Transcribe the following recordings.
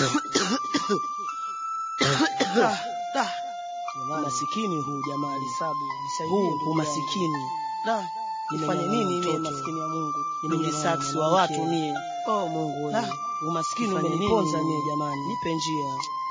Da, da. Masikini huu jamani, huu umasikini da, nifanye nini mie maskini ya Mungu, nimejisaksi wa watu mie. Oh Mungu wewe, umaskini umeniponza mie jamani, nipe njia.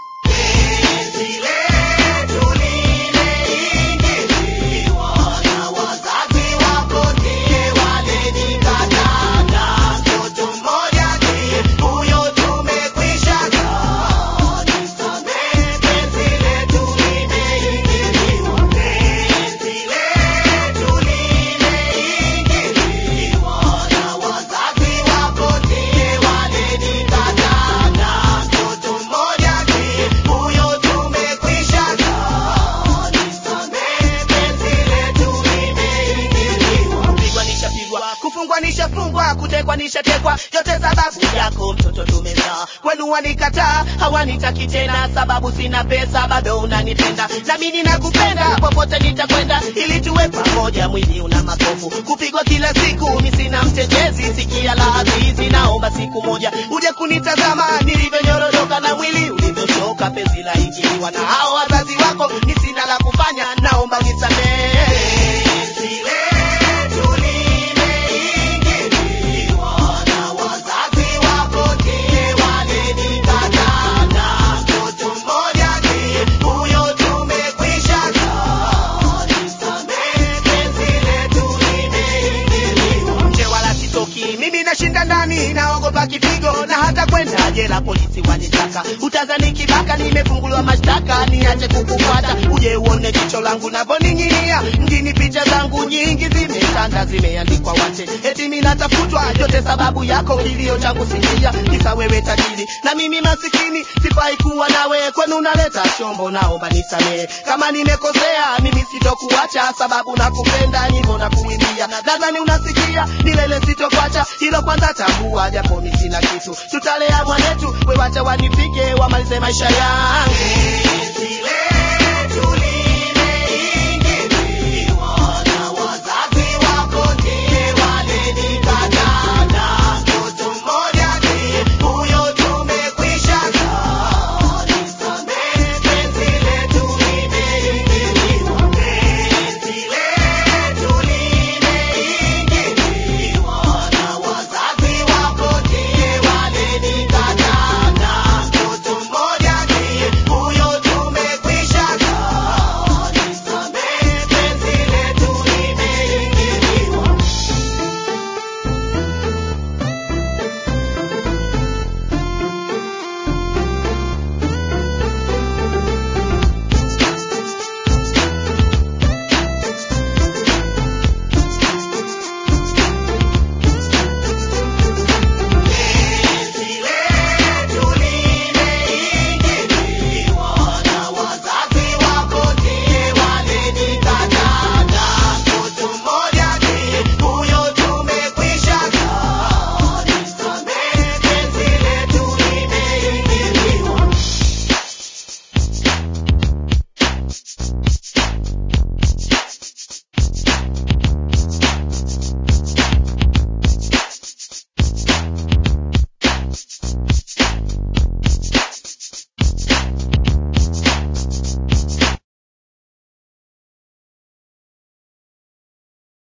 kupigwa nishapigwa kufungwa nishafungwa kutekwa nishatekwa yote sababu yako mtoto tumezaa kwenu wanikataa hawanitaki tena sababu sina pesa bado unanipenda nami ninakupenda popote nitakwenda ili tuwe pamoja mwili una makovu kupigwa kila siku mi sina mtetezi sikia la azizi naomba siku moja uje kunitazama nilivyonyorodoka na mwili ulivyochoka penzi la ingiliwa na hao wazazi wako ni sina la kufanya naomba nisamehe nje wala sitoki mimi nashinda ndani naogopa kipigo na hata kwenda jela polisi wanitaka utazani kibaka nimefunguliwa mashtaka niache kukufuata uje uone jicho langu navoning'inia mjini picha zangu nyingi zimetanda zimeandikwa wache eti mimi natafutwa yote sababu yako kilio changu sikia kisa wewe tajiri na mimi masikini sifai kuwa nawe kwenu naleta chombo naomba nisamehe kama nimekosea mimi sitokuacha sababu nakupenda nyimbo na kuimbia nadhani unasikia milele sitokwacha hilo kwanza tambua japo mi sina kitu tutalea